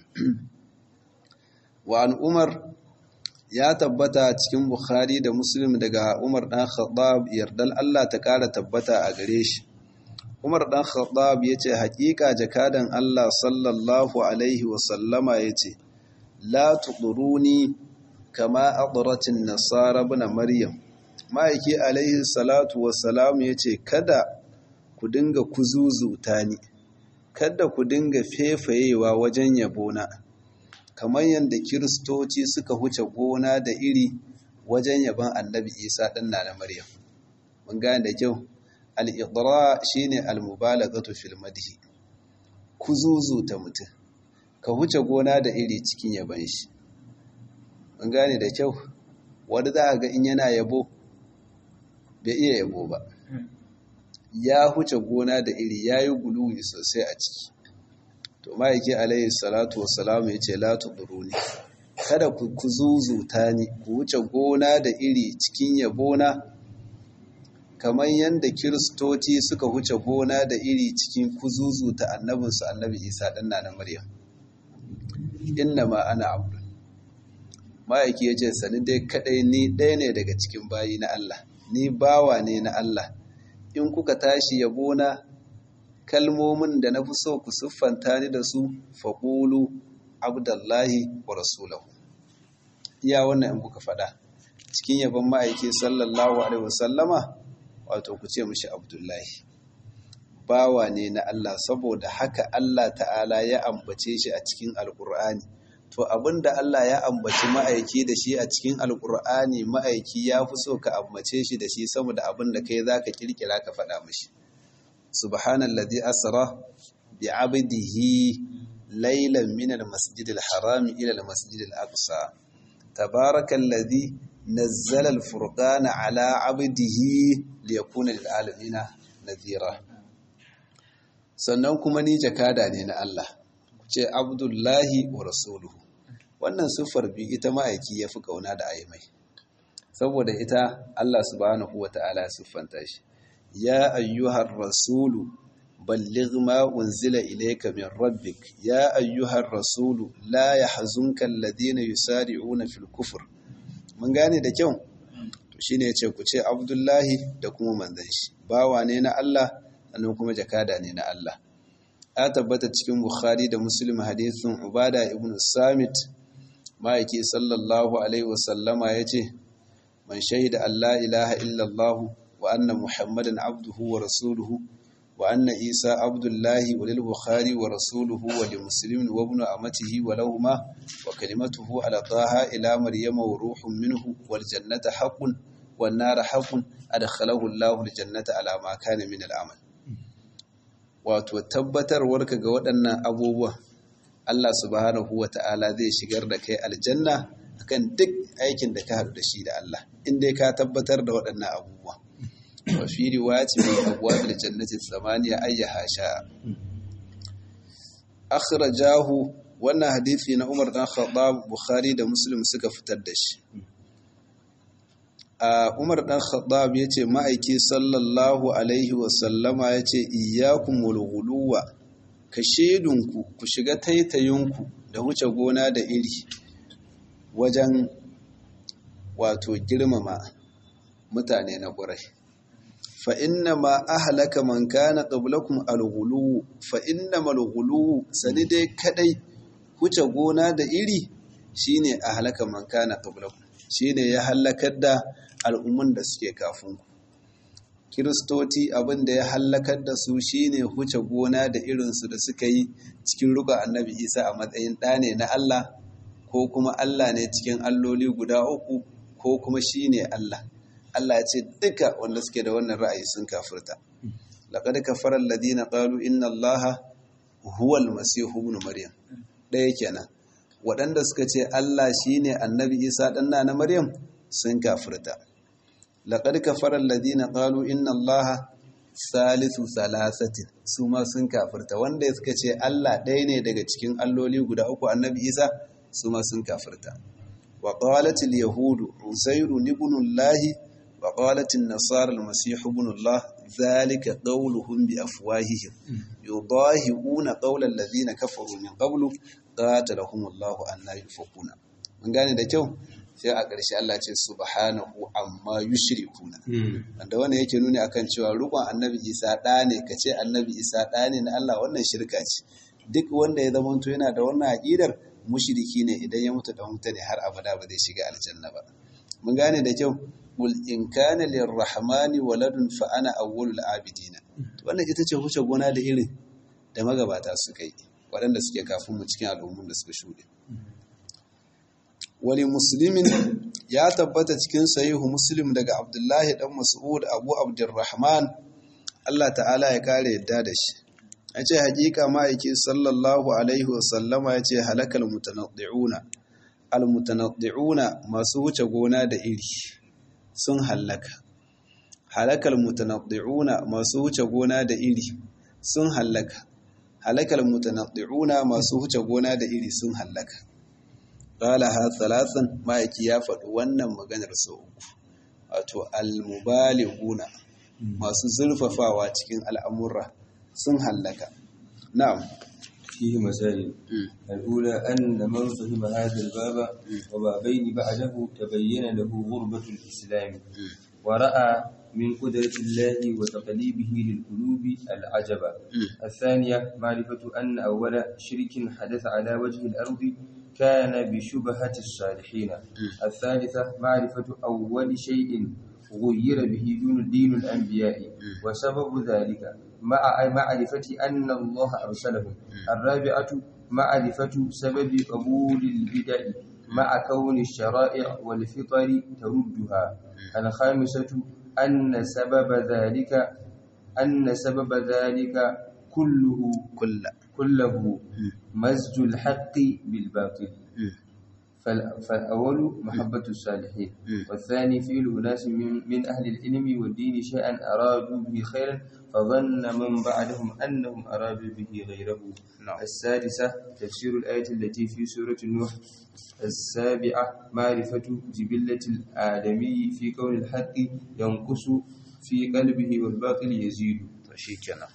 وعن عمر ya tabbata cikin Bukhari da Muslim daga Umar dan Khattab yardal Allah ta ƙara tabbata a gare shi Umar dan Khattab yace haƙiƙa jakadan Allah sallallahu alaihi wa sallama yace la tuduruni kama adratin nasara ibn maryam ma'aiki alaihi salatu wassalamu ya ce kada ku dinga kuzuzuta ni kada ku dinga fefayewa wajen yabona kamar yadda kiristoci suka huce gona da iri wajen yaban annabi isa ɗan na maryam mun gane da kyau al'idra shi ne almubalagatu fil madhi kuzuzuta mutum ka huce gona da iri cikin yaban shi mun gane da kyau wadda za a ga in yana yabo bai iya yabo ba ya huce gona da iri ya yi guluwi sosai a ciki to ma'aiki alayhi salatu wasalamu ya ce latu ne. kada ku kuzuzuta ni ku wuce gona da iri cikin yabona kamar yadda kiristoci suka huce gona da iri cikin kuzuzu ta annabinsu annabi isa ɗan na maryam inna ma ana abdu ma'aiki ya ce sani dai kaɗai ni ɗaya ne daga cikin bayi na Allah ni bawa ne na Allah in kuka tashi yabona kalmomin da na fi so ku siffanta ni da su faƙulu abdullahi wa rasulahu iya wannan in kuka faɗa cikin yabon ma'aiki sallallahu alaihi wasallama wato ku ce mishi abdullahi bawa ne na Allah saboda haka Allah ta'ala ya ambace shi a cikin alkur'ani to abinda Allah ya ambaci ma'aiki da shi a cikin alkur'ani ma'aiki ya fi so ka ambace shi da shi saboda abinda kai zaka kirkira ka faɗa mishi subhanallazi asra bi abdihi laylan min almasjid alharam ila almasjid alaqsa tabarakallazi nazzala alfurqana ala abdihi liyakuna lilalamin nadhira sannan kuma ni jakada ne na Allah ce abdullahi wa rasuluhu wannan siffar bi ita ma'aiki ya fi kauna da aimai saboda ita Allah subhanahu wa ta'ala ya siffanta shi ya ayyuhar rasulu balligh ma unzila ilayka min rabbik ya ayyuhar rasulu la yahzunka alladhina yusari'una fil kufr mun gane da kyau to shine yace ku ce abdullahi da kuma manzon shi bawa ne na Allah sannan kuma jakada ne na Allah ya tabbata cikin bukhari da muslim hadithin ubada ibn samit ma'aiki sallallahu alaihi wasallama ya ce man shaida Allah ilaha illallah wa anna muhammadan abduhu wa rasuluhu wa anna isa abdullahi wa lil bukhari wa rasuluhu wa li muslimin wa ibn amatihi wa lahumma wa kalimatuhu ala taha ila maryama wa ruhun minhu wal jannata haqqun wan nar haqqun adkhalahu Allah al jannata ala ma kana min al amal wato tabbatarwarka ga waɗannan abubuwa Allah subhanahu wa ta'ala zai shigar da kai aljanna akan duk aikin da ka haɗu da shi da Allah in dai ka tabbatar da waɗannan abubuwa wa fi riwayati min abwabil jannati thamaniya ayyaha sha akhrajahu wannan hadisi na Umar dan Khattab Bukhari da Muslim suka fitar da shi a Umar dan Khattab yace ma'aiki sallallahu alaihi wa sallama yace iyyakumul ghuluwa ka shedunku ku shiga taitayinku da wuce gona da iri wajen wato girmama mutane na ƙurai fa inna ma ahlaka man kana qablakum al-ghulu fa inna mal ghulu sani dai kadai wuce gona da iri shine ahlaka man kana qablakum shine ya halakar da al'umman da suke kafin ku kiristoti abin da ya hallakar da su shine huce gona da irinsu da suka yi cikin ruga annabi isa a matsayin ɗa ne na allah ko kuma allah ne cikin alloli guda uku ko kuma shine allah allah ya ce duka wanda suke da wannan ra'ayi sun kafirta laqad kafara alladhina qalu inna allaha huwa almasihu ibn maryam ɗaya kenan waɗanda suka ce allah shine annabi isa ɗan na maryam sun kafirta laƙar kafarar ladina ƙalu inna allaha salisu salasatin su ma sun kafirta wanda suka ce allah ɗaya ne daga cikin alloli guda uku annabi isa su ma sun kafirta wa ƙawalatil yahudu uzairu nibunullahi wa ƙawalatil nasarar masihu bunullah zalika ƙauluhun bi afwahihim yudahi'una qawla alladhina kafaru min qablu qatalahumullahu anna yufakuna mun gane da kyau sai a ƙarshe Allah ce subhanahu amma yushrikuna wanda wannan yake nuni akan cewa rukun annabi Isa ɗa ne kace annabi Isa ɗa ne na Allah wannan shirka ce duk wanda ya zama to yana da wannan aqidar mushriki ne idan ya mutu dan wuta ne har abada ba zai shiga aljanna ba mun gane da kyau qul in kana lirrahmani waladun fa ana awwalul abidina wannan ita ce huce gona da irin da magabata suka yi waɗanda suke kafin mu cikin al'ummun da suka shuɗe wani musulmin ya tabbata cikin sahihu muslim daga abdullahi dan mas'ud abu abdurrahman Allah ta'ala ya kare yadda da shi ya ce hakika ma'aiki sallallahu alaihi wasallama ya ce halakal mutanaddi'una almutanaddi'una masu wuce gona da iri sun halaka halakal mutanaddi'una masu wuce gona da iri sun halaka halakal mutanaddi'una masu wuce gona da iri sun halaka qala ha thalathan ma'aiki ya faɗi wannan maganar sau uku wato almubalighuna masu zurfafawa cikin al'amurra sun hallaka na'am فيه مسائل الأولى أن من فهم هذا الباب وبابين بعده تبين له غربة الإسلام ورأى من قدرة الله وتقليبه للقلوب العجب الثانية معرفة أن أول شرك حدث على وجه الأرض كان بشبهة الصالحين الثالثة معرفة أول شيء غير به دون دين الأنبياء وسبب ذلك مع معرفة أن الله أرسلهم الرابعة معرفة سبب قبول البدع مع كون الشرائع والفطر تردها الخامسة أن سبب ذلك أن سبب ذلك كله كل كله مزج الحق بالباطل فالأول محبة الصالحين والثاني فعل أناس من, من أهل العلم والدين شيئا أرادوا به خيرا فظن من بعدهم أنهم أرادوا به غيره نعم. السادسة تفسير الآية التي في سورة النوح السابعة معرفة جبلة الآدمي في كون الحق ينقص في قلبه والباطل يزيد shikenan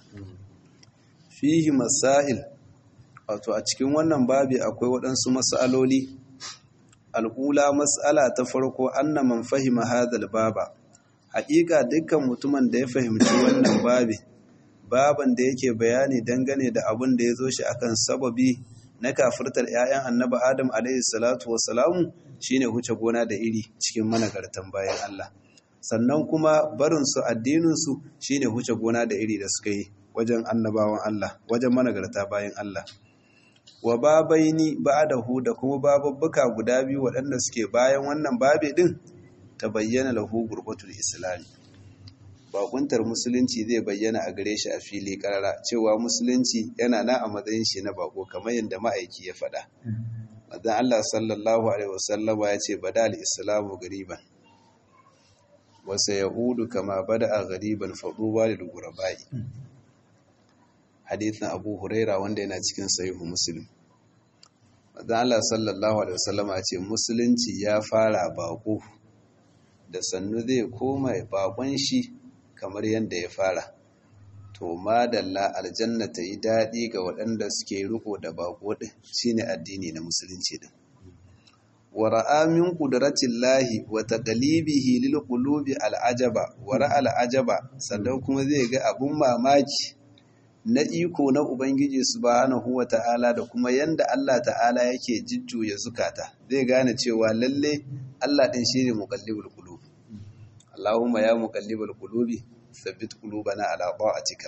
fihi masail wato a cikin wannan babi akwai waɗansu mas'aloli al'ula mas'ala ta farko anna man fahima hadal baba haƙiƙa dukkan mutumin da ya fahimci wannan babi baban da yake bayani dangane da abin da ya zo shi akan sababi na kafirtar 'ya'yan annabi adam alaihi salatu wassalamu shine huce gona da iri cikin managartan bayan Allah sannan kuma barinsu addininsu shine huce gona da iri da suka yi wajen annabawan Allah wajen managarta bayan Allah wa babaini ba'dahu da kuma bababbuka guda biyu waɗanda suke bayan wannan babe din ta bayyana lahu gurbatul islami bakuntar musulunci zai bayyana a gare shi a fili karara cewa musulunci yana na a matsayin shi na bako kamar yadda ma'aiki ya faɗa Madan Allah sallallahu alaihi wasallama ya ce bada al-islamu gariban wasa yahudu kama bada a gariban faɗuwa da gurabai hadithin abu huraira wanda yana cikin sahihu muslim Madan Allah sallallahu alaihi wasallama ya ce musulunci ya fara bako da sannu zai koma bakon shi kamar yadda ya fara to madalla aljanna ta yi daɗi ga waɗanda suke riko da bako ɗin shine addini na musulunci ɗin wa ra'a min qudratillahi wa taqlibihi lil qulubi al'ajaba wa ra'a al'ajaba sannan kuma zai ga abun mamaki na iko na ubangiji subhanahu wa ta'ala da kuma yanda Allah ta'ala yake jujjuya zukata zai gane cewa lalle Allah ɗin shine muqallibul qulub Allahumma ya muqallibal qulubi thabbit qulubana ala ta'atika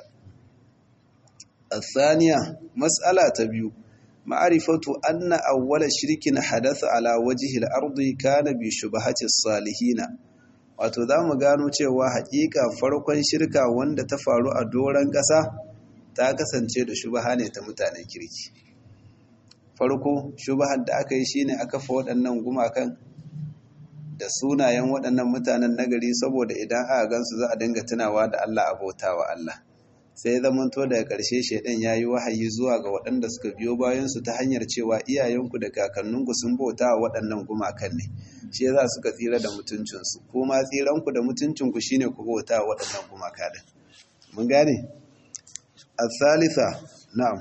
الثانية مسألة تبيو معرفة أن أول شرك حدث على وجه الأرض كان بشبهة الصالحين wato za mu gano cewa haƙiƙa farkon shirka wanda ta faru a doron ƙasa ta kasance da shubaha ne ta mutanen kirki farko shubahar da aka yi shine aka fa waɗannan gumakan da sunayen waɗannan mutanen nagari saboda idan aka gansu za a dinga tunawa da Allah abota wa Allah sai zamanto daga ƙarshe shaidan ya yi wahayi zuwa ga waɗanda suka biyo bayansu ta hanyar cewa iyayenku da kakanninku sun bauta wa waɗannan gumakan ne shi za suka tsira da mutuncinsu kuma tsiranku da mutuncinku shine ku bauta wa waɗannan gumaka din mun gane الثالثة نعم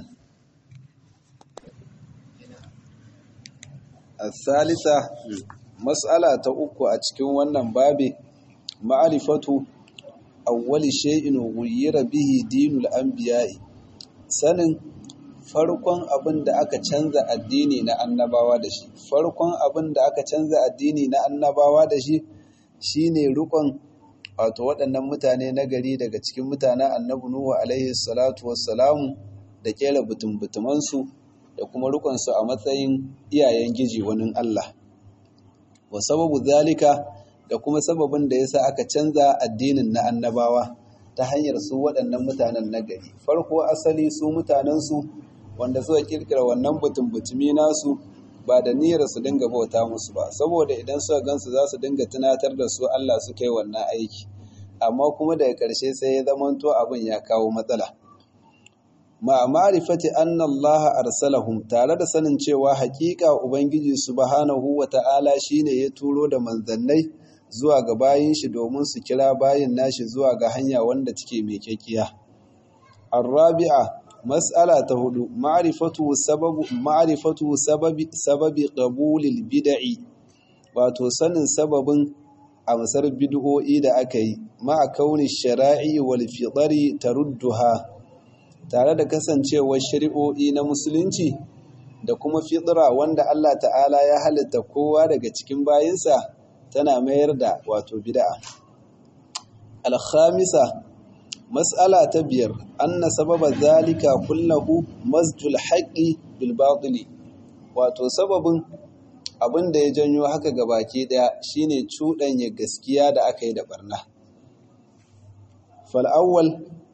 الثالثة mas'ala ta uku a cikin wannan babi ma'arifatu awwali shay'in ghayyira bihi dinul anbiya'i sanin farkon abin da aka canza addini na annabawa da shi farkon abin da aka canza addini na annabawa da shi shine rukun wato waɗannan mutane na gari daga cikin mutanen annabi nuhu alaihi salatu wassalamu da kera butumbutumansu da kuma rukunsu a matsayin iyayen giji wani Allah wa sababu zalika da kuma sababin da yasa aka canza addinin na annabawa ta hanyar su waɗannan mutanen nagari farko asali su mutanensu wanda suka kirkira wannan butun-butumi nasu ba da niyyar su dinga bauta musu ba saboda idan suka gansu za su dinga tunatar da su Allah su kai wannan aiki amma kuma daga ƙarshe sai ya zamanto abin ya kawo matsala ma ma'rifati anna Allah arsalahum tare da sanin cewa hakika ubangiji subhanahu wata'ala shine ya turo da manzannai zuwa ga bayin shi domin su kira bayin nashi zuwa ga hanya wanda take mai kyakiya arabi'a mas'ala ta hudu ma'rifatu sababu ma'rifatu sababi sababi qabulil bid'i wato sanin sababin amsar bid'o'i da aka yi ma'a kauni shara'i wal fitari tarudduha tare da kasancewar shari'o'i na musulunci da kuma fitra wanda Allah ta'ala ya halitta kowa daga cikin bayinsa tana mayar da wato bid'a al-khamisa mas'ala ta biyar anna sababa zalika kullahu masjul haqqi bil batili wato sababin abin da ya janyo haka gabaki daya shine cuɗanya gaskiya da aka yi da barna fal'awwal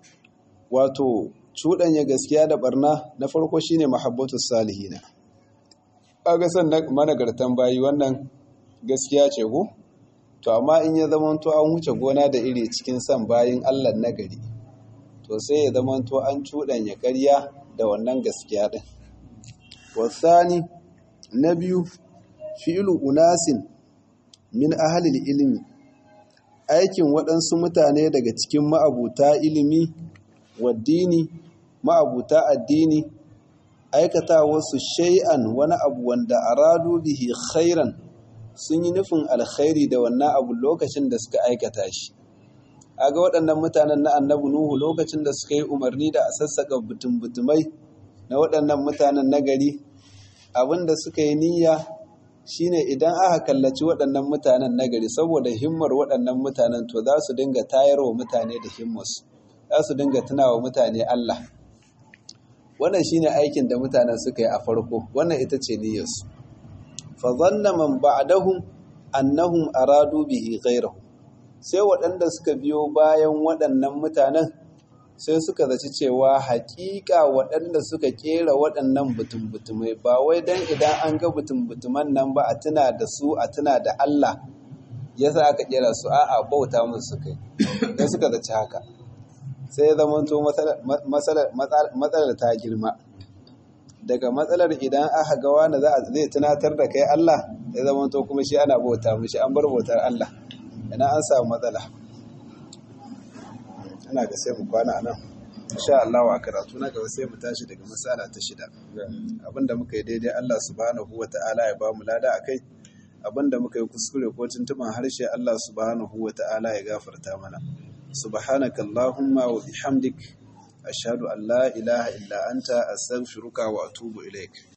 wato cuɗanya gaskiya da barna na farko shine mahabbatus salihina kaga san managartan bayi wannan gaskiya ce ko to amma in ya zamanto an wuce gona da iri cikin san bayin Allah nagari to sai ya zamanto an cuɗanya ƙarya da wannan gaskiya din wasani na biyu fi'lu unasin min ahalil ilimi aikin waɗansu mutane daga cikin ma'abuta ilimi waddini ma'abuta addini aikata wasu shay'an wani abu wanda aradu bihi khairan sun yi nufin alkhairi da wannan abu lokacin da suka aikata shi aga waɗannan mutanen na annabi nuhu lokacin da suka yi umarni da a sassaka butum-butumai na waɗannan mutanen na gari abin da suka yi niyya shine idan aka kallaci waɗannan mutanen nagari saboda himmar waɗannan mutanen to za su dinga tayar wa mutane da himmarsu za su dinga tuna wa mutane Allah wannan shine aikin da mutanen suka yi a farko wannan ita ce niyyarsu fa zanna man ba'dahum annahum aradu bihi ghayrahu sai waɗanda suka biyo bayan waɗannan mutanen sai suka zaci cewa hakika waɗanda suka kera waɗannan butum-butumai ba wai don idan an ga butum-butuman nan ba a tuna da su a tuna da Allah ya sa aka kera su a'a bauta musu kai sai suka zaci haka sai ya zama to matsalar ta girma daga matsalar idan aka ga wani zai tunatar da kai Allah ya zama to kuma shi ana bauta mishi an bar bautar Allah ina an samu matsala ina ga sai mu kwana nan insha Allah wa karatu na gaba sai mu tashi daga masala ta shida abinda muka yi daidai Allah subhanahu wata'ala ya ba mu lada akai abinda muka yi kuskure ko tuntuman harshe Allah subhanahu wata'ala ya gafarta mana subhanaka allahumma wa bihamdik ashhadu an la ilaha illa anta astaghfiruka wa atubu ilaik